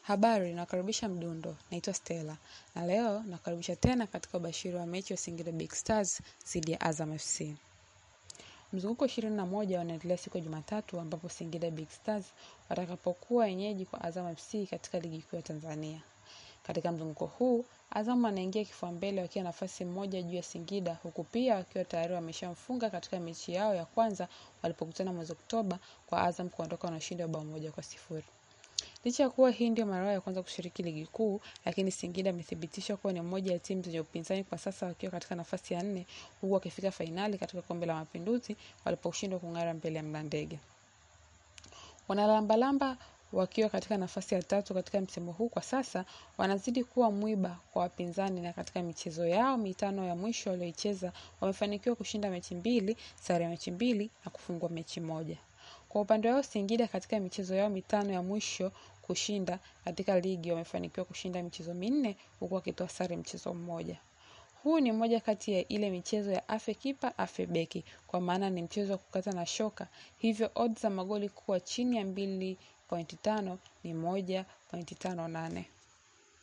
Habari, nakaribisha Mdundo. Naitwa Stella na leo nakaribisha tena katika ubashiri wa mechi ya Singida Big Stars dhidi ya Azam FC. Mzunguko ishirini na moja wanaendelea siku ya Jumatatu ambapo Singida Big Stars watakapokuwa wenyeji kwa Azam FC katika ligi kuu ya Tanzania. Katika mzunguko huu Azam anaingia kifua mbele wakiwa nafasi moja juu ya Singida, huku pia wakiwa tayari wameshamfunga katika mechi yao ya kwanza walipokutana mwezi Oktoba kwa Azam kuondoka na ushindi wa bao moja kwa sifuri. Licha ya kuwa hii ndio mara yao ya kwanza kushiriki ligi kuu, lakini Singida amethibitisha kuwa ni moja ya timu zenye upinzani kwa sasa, wakiwa katika nafasi ya nne, huku wakifika fainali katika kombe la Mapinduzi waliposhindwa kung'ara mbele ya Mlandege. Wanalambalamba wakiwa katika nafasi ya tatu katika msimu huu kwa sasa, wanazidi kuwa mwiba kwa wapinzani, na katika michezo yao mitano ya mwisho walioicheza wamefanikiwa kushinda mechi mbili, sare ya mechi mbili na kufungwa mechi moja. Kwa upande wao Singida katika michezo yao mitano ya mwisho kushinda katika ligi wamefanikiwa kushinda michezo minne huku wakitoa sare mchezo mmoja. Huu ni moja kati ya ile michezo ya afe kipa afe beki, kwa maana ni mchezo wa kukata na shoka, hivyo odds za magoli kuwa chini ya mbili pointi tano ni moja pointi tano nane.